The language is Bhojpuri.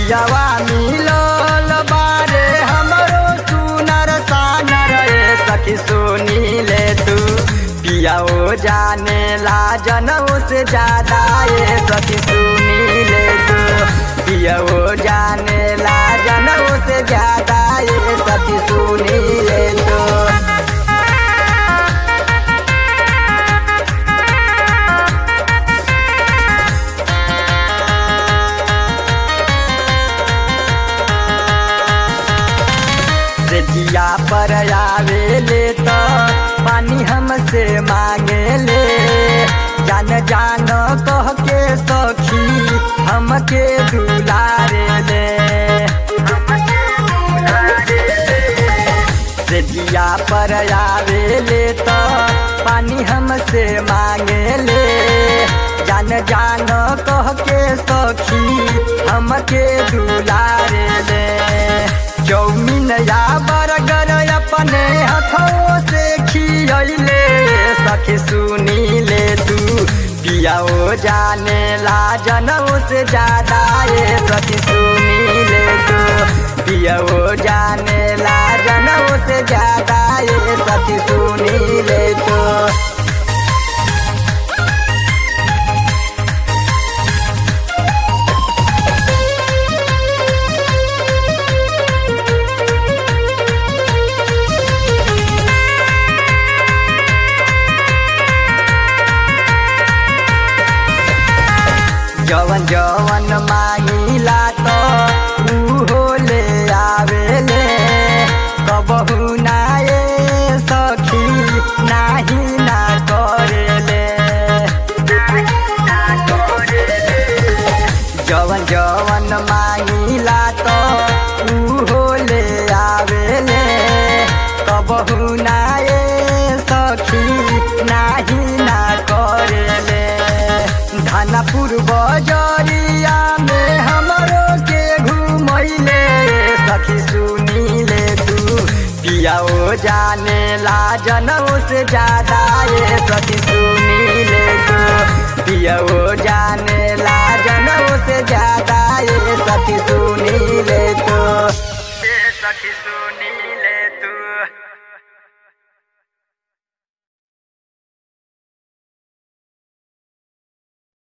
पियावा मिलल बारे हमरो सुनर सानर ए सखी सुनी ले तू पियाओ जाने ला जनऊ से ज्यादा ए सखी सुनी ले तू पियाओ जाने ला जनऊ से ज्यादा ए सखी सुनी ले तू से जिया पर आवे ले तो पानी हमसे मांगे ले जान जान कह के सखी हमके दुलारे ले से जिया पर आवे ले तो पानी हमसे मांगे ले जान जान कह के सखी हमके दुलारे ले चौमिन या बर्गर अपने हाथों से खियले सखी सुनी ले तू पियाओ जाने ला जनऊ से ज्यादा ये सखी सुनी ले तू पियाओ जाने ला जनऊ से ज्यादा ये सखी सुनी ले तू जवन जवन मांगिला तो उहो ले आवेले कबहू ना ए सखी नाही ना करेले जवन जवन मांगिला तो उहो ले आवेले कबहू ना ए सखी नाही ना करेले धानापुर बजरिया में हमरो के घुमैले सखी सुनी ले तू पियाओ जाने ला जनऊ से ज्यादा ये सखी सुनी ले तू पियाओ जाने ला जनऊ से ज्यादा ये सखी सुनी ले तू सखी सुनी ले